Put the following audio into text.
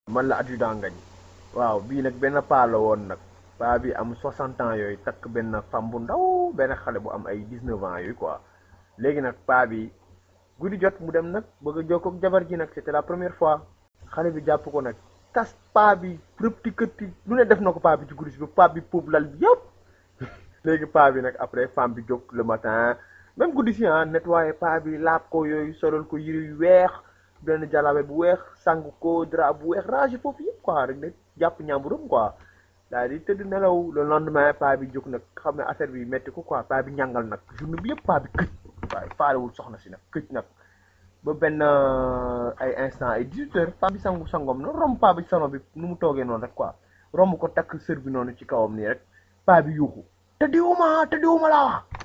man la adjudant ngañ waaw bii nag benn paa la woon nag paa bi am 60 ans yooyu takk benn femme bu ndaw benn xale bu am ay 19 ans yooyu quoi léegi nag paa bi guddi jot mu dem nag bëgg a jokkoo ak jabar ji nag c'était la première fois xale bi jàpp ko nag tas paa bi rëpti këtti lu ne def na ko paa bi ci guddi bi paa bi puub lal bi yëpp léegi paa bi nag après femme bi jóg le matin même guddi si ah nettoyé paa bi laab ko yooyu solal ko yëre yu weex benn jalabe bu weex sang ko drap bu weex rangé foofu yëpp quoi rek ne jàpp ñàmburam quoi daal di tëdd nelaw le lendemain paa bi jóg nag xam ne affaire bi metti ko quoi paa bi ñàngal nag journée bi yëpp paa bi këj waaye faalewul soxna si nag këj nag ba benn ay instant ay 18 heures paa bi sangu sangom na romb paa bi salon bi nu mu toogee noonu rek quoi romb ko takk sër bi noonu ci kawam nii rek paa bi yuuxu te diwuma te diwuma laa wax